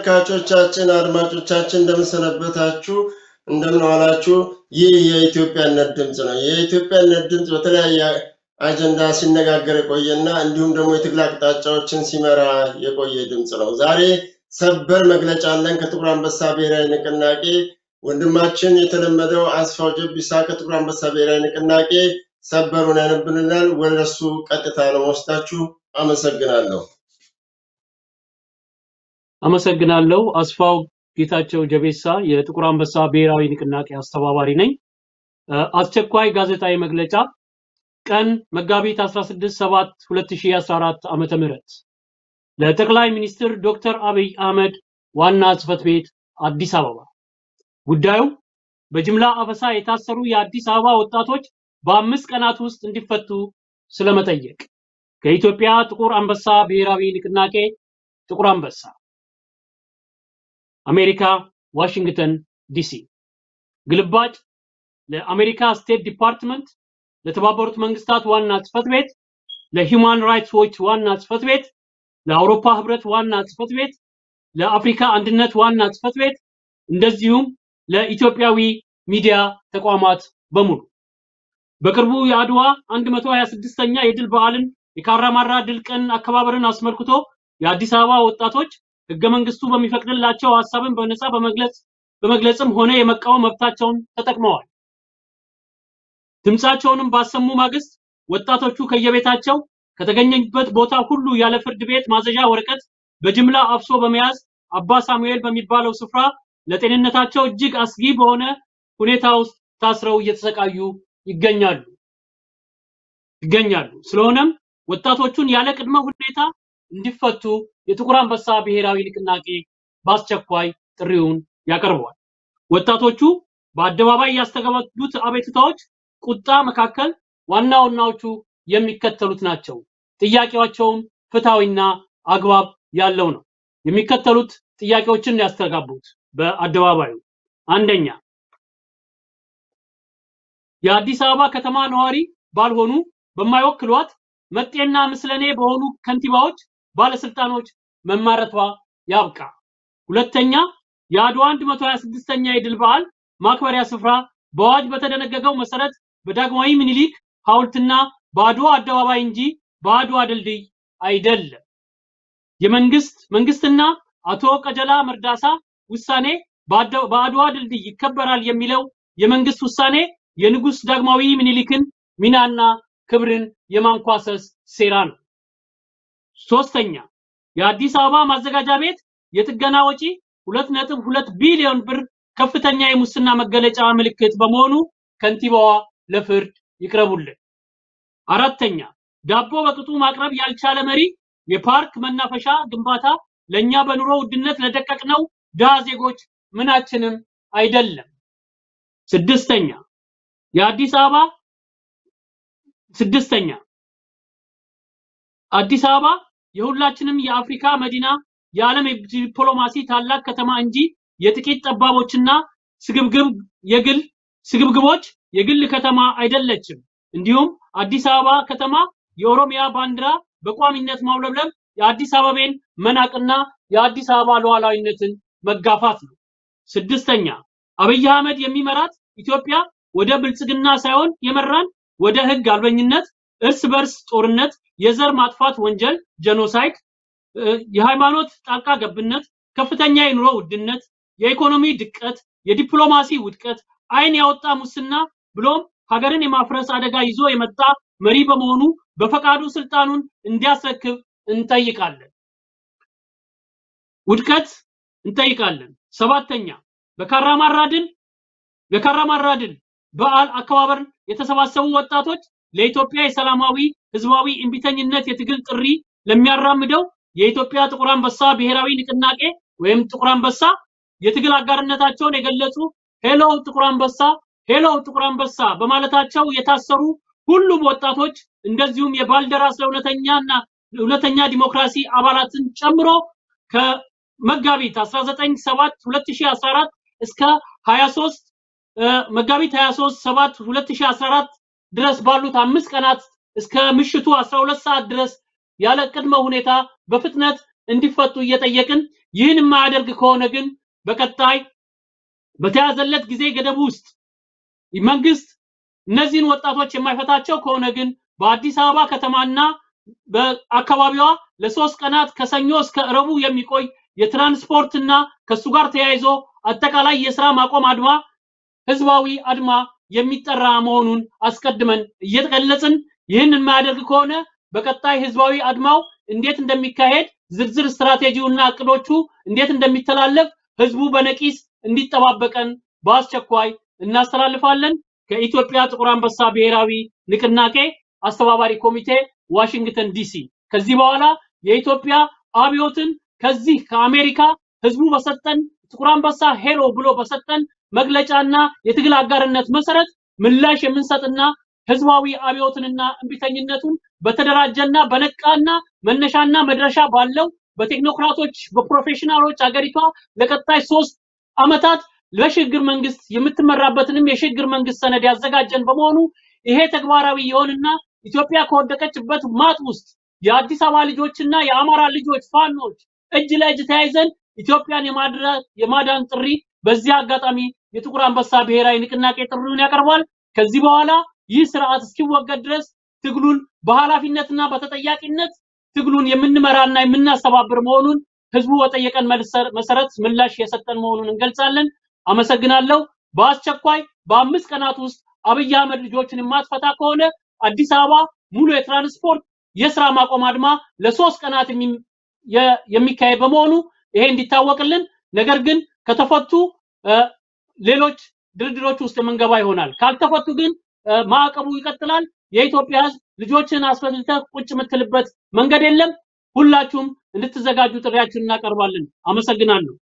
ተመልካቾቻችን፣ አድማጮቻችን እንደምንሰነበታችሁ፣ እንደምንዋላችሁ። ይህ የኢትዮጵያነት ድምፅ ነው። የኢትዮጵያነት ድምፅ በተለያየ አጀንዳ ሲነጋገር የቆየና እንዲሁም ደግሞ የትግል አቅጣጫዎችን ሲመራ የቆየ ድምፅ ነው። ዛሬ ሰበር መግለጫ አለን ከጥቁር አንበሳ ብሔራዊ ንቅናቄ። ወንድማችን የተለመደው አስፋው ጀቢሳ ከጥቁር አንበሳ ብሔራዊ ንቅናቄ ሰበሩን ያነብልናል። ወደ እሱ ቀጥታ ነው ወስዳችሁ። አመሰግናለሁ። አመሰግናለሁ። አስፋው ጌታቸው ጀቤሳ የጥቁር አንበሳ ብሔራዊ ንቅናቄ አስተባባሪ ነኝ። አስቸኳይ ጋዜጣዊ መግለጫ ቀን መጋቢት 16 7 2014 ዓመተ ምህረት ለጠቅላይ ሚኒስትር ዶክተር አብይ አህመድ ዋና ጽህፈት ቤት አዲስ አበባ። ጉዳዩ በጅምላ አፈሳ የታሰሩ የአዲስ አበባ ወጣቶች በአምስት ቀናት ውስጥ እንዲፈቱ ስለመጠየቅ ከኢትዮጵያ ጥቁር አንበሳ ብሔራዊ ንቅናቄ ጥቁር አንበሳ አሜሪካ ዋሽንግተን ዲሲ ግልባጭ ለአሜሪካ ስቴት ዲፓርትመንት ለተባበሩት መንግስታት ዋና ጽህፈት ቤት ለሂውማን ራይትስ ዎች ዋና ጽህፈት ቤት ለአውሮፓ ህብረት ዋና ጽህፈት ቤት ለአፍሪካ አንድነት ዋና ጽህፈት ቤት እንደዚሁም ለኢትዮጵያዊ ሚዲያ ተቋማት በሙሉ በቅርቡ የአድዋ 126ኛ የድል በዓልን የካራማራ ድል ቀን አከባበርን አስመልክቶ የአዲስ አበባ ወጣቶች ህገ መንግስቱ በሚፈቅድላቸው ሀሳብን በነፃ በመግለጽ በመግለጽም ሆነ የመቃወም መብታቸውን ተጠቅመዋል። ድምፃቸውንም ባሰሙ ማግስት ወጣቶቹ ከየቤታቸው ከተገኘበት ቦታ ሁሉ ያለ ፍርድ ቤት ማዘዣ ወረቀት በጅምላ አፍሶ በመያዝ አባ ሳሙኤል በሚባለው ስፍራ ለጤንነታቸው እጅግ አስጊ በሆነ ሁኔታ ውስጥ ታስረው እየተሰቃዩ ይገኛሉ ይገኛሉ። ስለሆነም ወጣቶቹን ያለ ቅድመ ሁኔታ እንዲፈቱ የጥቁር አንበሳ ብሔራዊ ንቅናቄ በአስቸኳይ ጥሪውን ያቀርበዋል። ወጣቶቹ በአደባባይ ያስተጋቡት አቤቱታዎች ቁጣ መካከል ዋና ዋናዎቹ የሚከተሉት ናቸው። ጥያቄያቸውም ፍትሐዊና አግባብ ያለው ነው። የሚከተሉት ጥያቄዎችን ያስተጋቡት በአደባባዩ አንደኛ የአዲስ አበባ ከተማ ነዋሪ ባልሆኑ በማይወክሏት መጤና ምስለኔ በሆኑ ከንቲባዎች፣ ባለስልጣኖች መማረቷ ያብቃ። ሁለተኛ የአድዋ 126ኛ የድል በዓል ማክበሪያ ስፍራ በአዋጅ በተደነገገው መሰረት በዳግማዊ ምኒልክ ሐውልትና በአድዋ አደባባይ እንጂ በአድዋ ድልድይ አይደለም። የመንግስት መንግስትና አቶ ቀጀላ መርዳሳ ውሳኔ በአድዋ ድልድይ ይከበራል የሚለው የመንግስት ውሳኔ የንጉስ ዳግማዊ ምኒልክን ሚናና ክብርን የማንኳሰስ ሴራ ነው። ሶስተኛ የአዲስ አበባ ማዘጋጃ ቤት የጥገና ወጪ ሁለት ነጥብ ሁለት ቢሊዮን ብር ከፍተኛ የሙስና መገለጫ ምልክት በመሆኑ ከንቲባዋ ለፍርድ ይቅረቡልን። አራተኛ ዳቦ በቅጡ ማቅረብ ያልቻለ መሪ የፓርክ መናፈሻ ግንባታ ለኛ በኑሮ ውድነት ለደቀቅነው ድሃ ዜጎች ምናችንም አይደለም። ስድስተኛ የአዲስ አበባ ስድስተኛ አዲስ አበባ የሁላችንም የአፍሪካ መዲና የዓለም ዲፕሎማሲ ታላቅ ከተማ እንጂ የጥቂት ጠባቦችና ስግብግብ የግል ስግብግቦች የግል ከተማ አይደለችም። እንዲሁም አዲስ አበባ ከተማ የኦሮሚያ ባንዲራ በቋሚነት ማውለብለብ የአዲስ አበቤን መናቅና የአዲስ አበባ ሉዓላዊነትን መጋፋት ነው። ስድስተኛ አብይ አህመድ የሚመራት ኢትዮጵያ ወደ ብልጽግና ሳይሆን የመራን ወደ ህግ አልበኝነት፣ እርስ በርስ ጦርነት፣ የዘር ማጥፋት ወንጀል ጀኖሳይድ፣ የሃይማኖት ጣልቃ ገብነት፣ ከፍተኛ የኑሮ ውድነት፣ የኢኮኖሚ ድቀት፣ የዲፕሎማሲ ውድቀት፣ አይን ያወጣ ሙስና ብሎም ሀገርን የማፍረስ አደጋ ይዞ የመጣ መሪ በመሆኑ በፈቃዱ ስልጣኑን እንዲያስረክብ እንጠይቃለን። ውድቀት እንጠይቃለን። ሰባተኛ በካራማራ ድል በካራማራ ድል በዓል አከባበር የተሰባሰቡ ወጣቶች ለኢትዮጵያ የሰላማዊ ህዝባዊ እምቢተኝነት የትግል ጥሪ ለሚያራምደው የኢትዮጵያ ጥቁር አንበሳ ብሔራዊ ንቅናቄ ወይም ጥቁር አንበሳ የትግል አጋርነታቸውን የገለጹ ሄሎ ጥቁር አንበሳ ሄሎ ጥቁር አንበሳ በማለታቸው የታሰሩ ሁሉም ወጣቶች እንደዚሁም የባልደራስ ለእውነተኛና እውነተኛ ዲሞክራሲ አባላትን ጨምሮ ከመጋቢት 19 7 2014 እስከ 23 መጋቢት 23 7 2014 ድረስ ባሉት አምስት ቀናት እስከ ምሽቱ 12 ሰዓት ድረስ ያለ ቅድመ ሁኔታ በፍጥነት እንዲፈቱ እየጠየቅን ይህን የማያደርግ ከሆነ ግን በቀጣይ በተያዘለት ጊዜ ገደብ ውስጥ መንግስት እነዚህን ወጣቶች የማይፈታቸው ከሆነ ግን በአዲስ አበባ ከተማና በአካባቢዋ ለሶስት ቀናት ከሰኞ እስከ እረቡ የሚቆይ የትራንስፖርትና ከሱ ጋር ተያይዞ አጠቃላይ የስራ ማቆም አድማ ህዝባዊ አድማ የሚጠራ መሆኑን አስቀድመን እየገለጽን ይህን የማያደርግ ከሆነ በቀጣይ ህዝባዊ አድማው እንዴት እንደሚካሄድ ዝርዝር ስትራቴጂውና እቅዶቹ እንዴት እንደሚተላለፍ ህዝቡ በነቂስ እንዲጠባበቀን በአስቸኳይ እናስተላልፋለን። ከኢትዮጵያ ጥቁር አንበሳ ብሔራዊ ንቅናቄ አስተባባሪ ኮሚቴ ዋሽንግተን ዲሲ። ከዚህ በኋላ የኢትዮጵያ አብዮትን ከዚህ ከአሜሪካ ህዝቡ በሰጠን ጥቁር አንበሳ ሄሎ ብሎ በሰጠን መግለጫና የትግል አጋርነት መሰረት ምላሽ የምንሰጥና ህዝባዊ አብዮትንና እምቢተኝነቱን በተደራጀና በነቃና መነሻና መድረሻ ባለው በቴክኖክራቶች በፕሮፌሽናሎች አገሪቷ ለቀጣይ ሶስት አመታት ለሽግግር መንግስት የምትመራበትንም የሽግግር መንግስት ሰነድ ያዘጋጀን በመሆኑ ይሄ ተግባራዊ የሆንና ኢትዮጵያ ከወደቀችበት ማጥ ውስጥ የአዲስ አበባ ልጆችና የአማራ ልጆች ፋኖች እጅ ለእጅ ተያይዘን ኢትዮጵያን የማዳን ጥሪ በዚህ አጋጣሚ የጥቁር አንበሳ ብሔራዊ ንቅናቄ ጥሪውን ያቀርባል። ከዚህ በኋላ ይህ ስርዓት እስኪወገድ ድረስ ትግሉን በኃላፊነትና በተጠያቂነት ትግሉን የምንመራና የምናስተባብር መሆኑን ህዝቡ በጠየቀን መሰረት ምላሽ የሰጠን መሆኑን እንገልጻለን። አመሰግናለሁ። በአስቸኳይ በአምስት ቀናት ውስጥ አብይ አህመድ ልጆችን የማትፈታ ከሆነ አዲስ አበባ ሙሉ የትራንስፖርት የስራ ማቆም አድማ ለሶስት ቀናት የሚካሄድ በመሆኑ ይሄ እንዲታወቅልን፣ ነገር ግን ከተፈቱ ሌሎች ድርድሮች ውስጥ የምንገባ ይሆናል። ካልተፈቱ ግን ማዕቀቡ ይቀጥላል። የኢትዮጵያ ህዝብ ልጆችን አስፈልተህ ቁጭ የምትልበት መንገድ የለም። ሁላችሁም እንድትዘጋጁ ጥሪያችንን እናቀርባለን። አመሰግናለሁ።